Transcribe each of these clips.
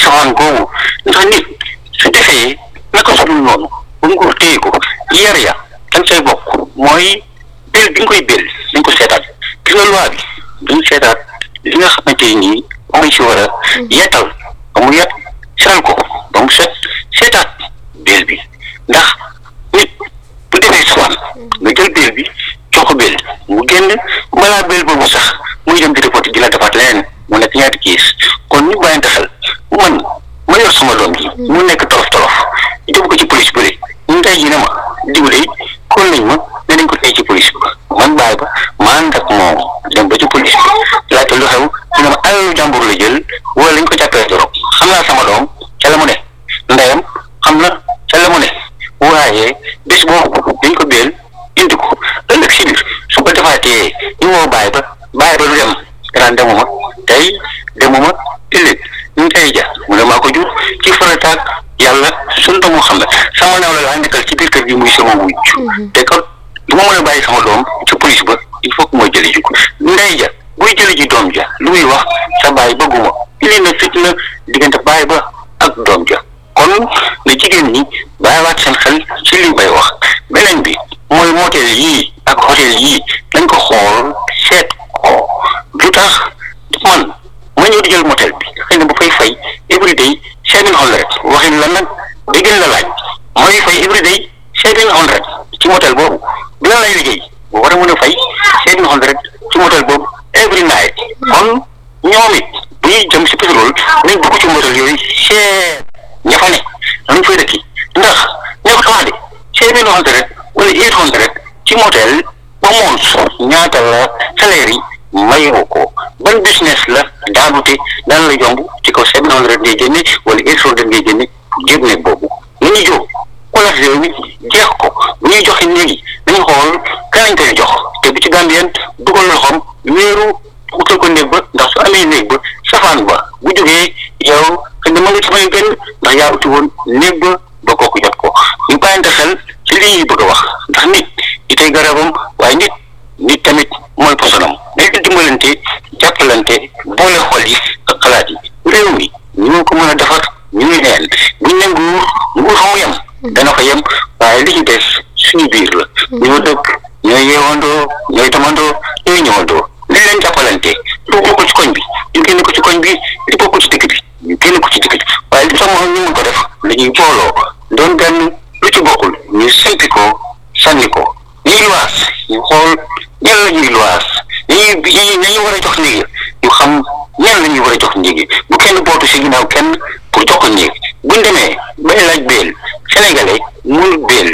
safaan googu ndax nit su defee naka su dul noonu ba mu ko téye ko yar ya dañ say bokk mooy bel bi nga koy bel dañ ko seetaat gis nga loi bi dañ seetaat li nga xamante nii mooy si war a yeetal ba mu yet setal ko ba mu set seetaat bel bi ndax nit bu defee safaan nga jël bel bi jox ko bel mu génn balaa bel boobu sax muy dem di reporté di la defaat leneen mu nekk ñaati kiis kon ñu bàyyante xel man ma yor sama doom ji mu nekk tolof tolof yóbbu ko ci police bëri ñu tey ji ne ma diw de kon nañ ma ne nañ ko tey ci police bi man bàyyi ba ma ànd ak moom dem ba ci police bi laajte lu xew ñu ne ma alalu jàmbur la jël wala lañ ko jàppee dorog xam naa sama doom ca la mu ne ndeyam xam na ca la mu ne waaye bés boobu dañ ko béel indi ko ëllëg si biir su ko defaatee ñu woo bàyyi ba bàyyi ba du dem daan demuma tey demuma ëllëg ñu tey ja mu ne maa ko jur ci farataag yàlla sunu doomu xam ne sama naaw la laa nekkal ci biir kër gi muy sama wujj te kon du ma mën a bàyyi sama doom ci police ba il faut que mooy jëli ji ko ndey ja buy jëli ji doom ja lu muy wax sa bàyyi bëgguma ili na fitna diggante bàyyi ba ak doom ja kon na jigéen ñi bàyyiwaat seen xel ci li bay wax beneen bi mooy motel yii ak hôtel yii dañ ko xool seet ko lu tax man ma ñëw di jël motel bi xëy na bu fay fay every day seven hundred waxin la nag day gën la laaj mooy fay every day seven hundred ci motel boobu bi la lay liggéey bu war a mën a fay seven hundred ci motel boobu every night kon ñoom it bu ñuy jëm si pétrole nañ dugg ci motel yooyu seet ña fa ne lañ fay dëkki ndax ña ko tax de seven hundred wala eight hundred ci motel ba moons ñaata la salaire yi mayoo ko ban business la daanute daan la yomb ci kaw seven hundred ngay génne wala eight hundred ngay génne jéeg nekk boobu nañu jóg xoolaat réew mi jeex ko bu ñuy joxe léegi dañu xool kanañ koy jox te bu ci Gambien dugal loxoom wéeru utal ko néeg ba ndax su amee néeg ba safaan ba bu jógee yow xëy na ma nga ci may benn ndax yaa uti woon néeg ba ba kooku jot ko ñu bàyyante xel ci li ñuy bëgg a wax ndax nit itay garabam waaye nit nit tamit mooy posonam dañ ko dimbalante jàppalante boole xol yi ak xalaat yi réew mi ñu ko mën a defar ñu ngi neen buñ ne nguur nguur fa mu yem dana fa yem waaye li ci des suñu biir la ñoo dëkk ñooy yeewandoo ñooy demandoo ñooy ñëwandoo li leen jàppalante lu bokk ci koñ bi ñu génn ko ci koñ bi li bokk ci dëkk bi ñu génn ko ci dëkk bi waaye li tax ñu mën ko def dañuy booloo doon benn lu ci bokkul ñu simpi ko sànni ko ñuy luwaas ñu xool ñan la ñuy luwaas ñi ñi nañu war a jox néegi ñu xam ñan la ñuy war a jox néegi bu kenn bootu si ginnaaw kenn pour jox ko néeg buñ demee bay laaj beel sénégalais mënul beel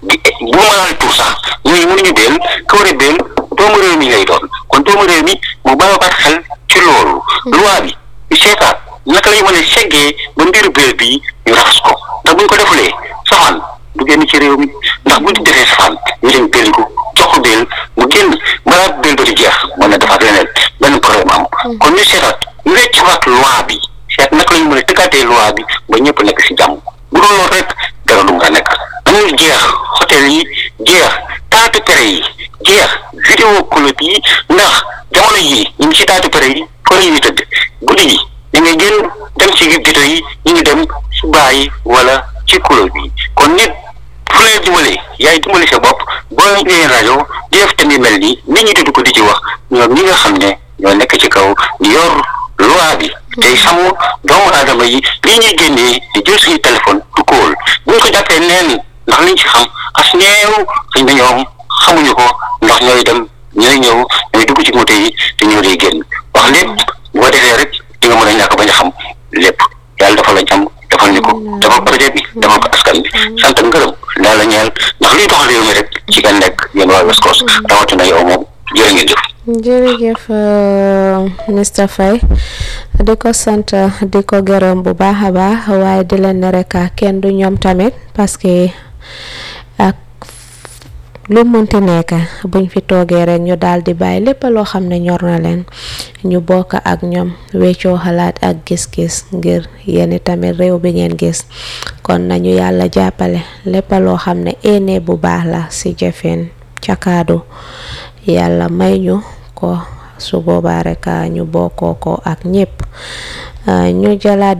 bu ma laal tur sax ñooñu mënuñu beel ka war a beel doomu réew mi lay doon kon doomu réew mi mu bàyyiwaat xel ci loolu loi bi ñu seetaat naka lañu mën a seggee ba mbiru beel bii ñu raxas ko ndax buñ ko defulee safaan du génn ci réew mi ndax buñ defee safaan ñu dem béeli ko jox ko béel mu génn balaa béel ba di jeex mën na defaat leneen benn problème am kon ñu seetaat ñu wecciwaat loi bi seet naka lañu mën a tëggaatee loi bi ba ñëpp nekk si jàmm bu doon loolu rek dara du nga nekk dañuy jeex hôtel yi jeex taatu pere yi jeex vidéo club yi ndax jamono yii ñu ngi si taatu pere yi fa la ñuy tëdd guddi yi ñu ngi génn dem si dito yi ñu ngi dem si bàyyi wala ci club yi kon nit fu lay dimbalee yaay dimbali sa bopp boo ñëwee rajo di def tamit mel nii nit ñi dudd ko di ci wax ñoom ñi nga xam ne ñoo nekk ci kaw di yor loi bi tey sàmm doomu aadama yi lii ñuy génnee di jël suñu téléphone du kóol bu ñu ko jàppee neen ndax liñ ci xam as neew xëy na ñoom xamuñu ko ndax ñooy dem ñooy ñëw ñooy dugg ci moto yi te ñoo dee génn wax lépp bu ko defee rek di nga mën a ñàkk bañ a xam lépp yàlla dafa la jàmm defal ñu ko defal projet bi defal ko askan bi sant ak ngërëm daal la ñeel ndax liy doxal réew mi rek ci ngeen nekk yéen waa West Coast rawatina yow moom jërë ngeen jëf jërëjëf Mr Faye di ko sant di ko gërëm bu baax a baax waaye di leen ne rek kenn du ñoom tamit parce que ak lu mënti nekk buñ fi toogee rek ñu daal di bàyyi lépp loo xam ne ñor na leen ñu bokk ak ñoom weccoo xalaat ak gis-gis ngir yéen tamit réew bi ngeen gis kon nañu yàlla jàppale lépp loo xam ne ene bu baax la ci jëfin ca kaadu yàlla may ñu ko su boobaa rek ñu bokkoo ko ak ñépp ñu jëlaat